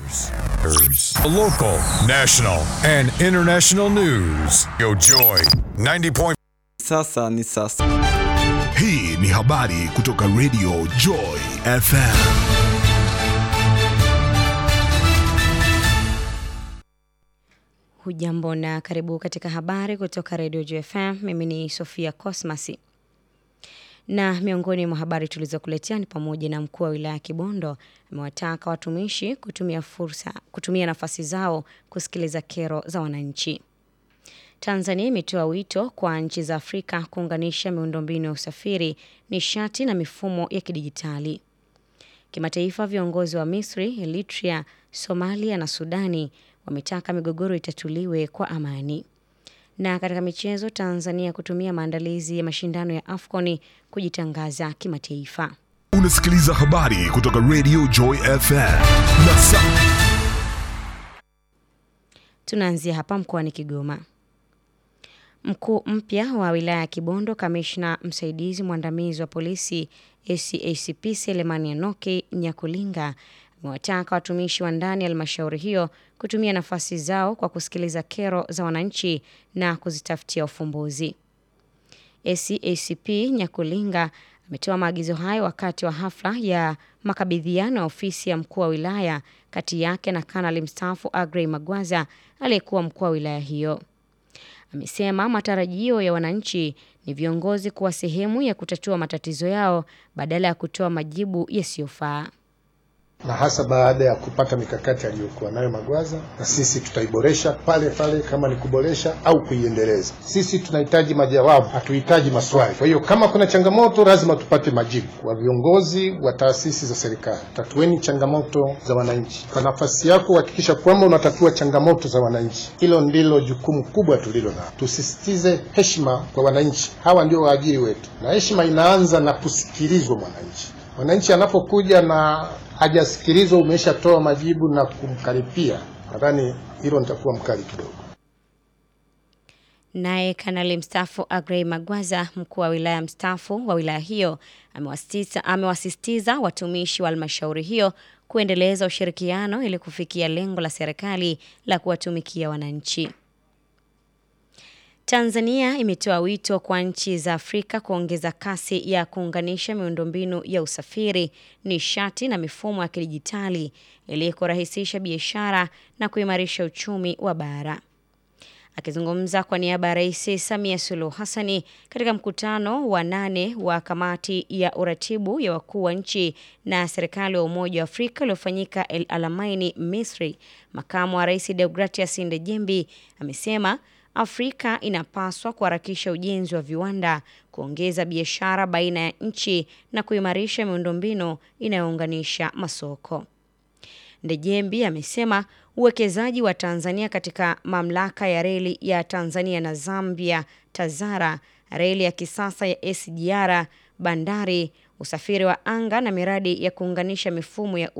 Local, national, and international news. Yo Joy 90. Sasa ni sasa. Hii ni habari kutoka Radio Joy FM. Hujambo na karibu katika habari kutoka Radio JFM. Mimi ni Sofia Cosmas. Na miongoni mwa habari tulizokuletea ni pamoja na mkuu wa wilaya ya Kibondo amewataka watumishi kutumia fursa, kutumia nafasi zao kusikiliza kero za wananchi. Tanzania imetoa wito kwa nchi za Afrika kuunganisha miundombinu ya usafiri, nishati na mifumo ya kidijitali. Kimataifa, viongozi wa Misri, Eritrea, Somalia na Sudani wametaka migogoro itatuliwe kwa amani. Na katika michezo, Tanzania kutumia maandalizi ya mashindano ya AFCON kujitangaza kimataifa. Unasikiliza habari kutoka Radio Joy FM. Na sa Tunaanzia hapa mkoani Kigoma. Mkuu mpya wa wilaya ya Kibondo, kamishna msaidizi mwandamizi wa polisi ACACP Selemani Anoki Nyakulinga amewataka watumishi wa ndani ya halmashauri hiyo kutumia nafasi zao kwa kusikiliza kero za wananchi na kuzitafutia ufumbuzi. ACACP Nyakulinga ametoa maagizo hayo wakati wa hafla ya makabidhiano ya ofisi ya mkuu wa wilaya kati yake na kanali mstaafu Agrey Magwaza aliyekuwa mkuu wa wilaya hiyo. Amesema matarajio ya wananchi ni viongozi kuwa sehemu ya kutatua matatizo yao badala ya kutoa majibu yasiyofaa na hasa baada ya kupata mikakati aliyokuwa nayo Magwaza, na sisi tutaiboresha pale pale, kama ni kuboresha au kuiendeleza. Sisi tunahitaji majawabu, hatuhitaji maswali. Kwa hiyo kama kuna changamoto, lazima tupate majibu. Kwa viongozi wa taasisi za serikali, tatueni changamoto za wananchi. Kwa nafasi yako, hakikisha kwamba unatatua changamoto za wananchi. Hilo ndilo jukumu kubwa tulilo nalo. Tusisitize heshima kwa wananchi, hawa ndio waajiri wetu, na heshima inaanza na kusikilizwa mwananchi. Mwananchi anapokuja na hajasikilizwa, umeshatoa majibu na kumkaripia, nadhani hilo nitakuwa mkali kidogo. Naye kanali mstaafu Agrey Magwaza, mkuu wa wilaya mstaafu wa wilaya hiyo, amewasisitiza amewasisitiza watumishi wa halmashauri hiyo kuendeleza ushirikiano ili kufikia lengo la serikali la kuwatumikia wananchi. Tanzania imetoa wito kwa nchi za Afrika kuongeza kasi ya kuunganisha miundombinu ya usafiri, nishati na mifumo ya kidijitali ili kurahisisha biashara na kuimarisha uchumi wa bara. Akizungumza kwa niaba ya Rais Samia Suluhu Hassani katika mkutano wa nane wa kamati ya uratibu ya wakuu wa nchi na serikali wa Umoja wa Afrika uliofanyika El Alamaini, Misri, makamu wa rais Deogratias Ndejembi amesema Afrika inapaswa kuharakisha ujenzi wa viwanda, kuongeza biashara baina ya nchi na kuimarisha miundombinu inayounganisha masoko. Ndejembi amesema uwekezaji wa Tanzania katika mamlaka ya reli ya Tanzania na Zambia TAZARA, reli ya kisasa ya SGR, bandari, usafiri wa anga na miradi ya kuunganisha mifumo ya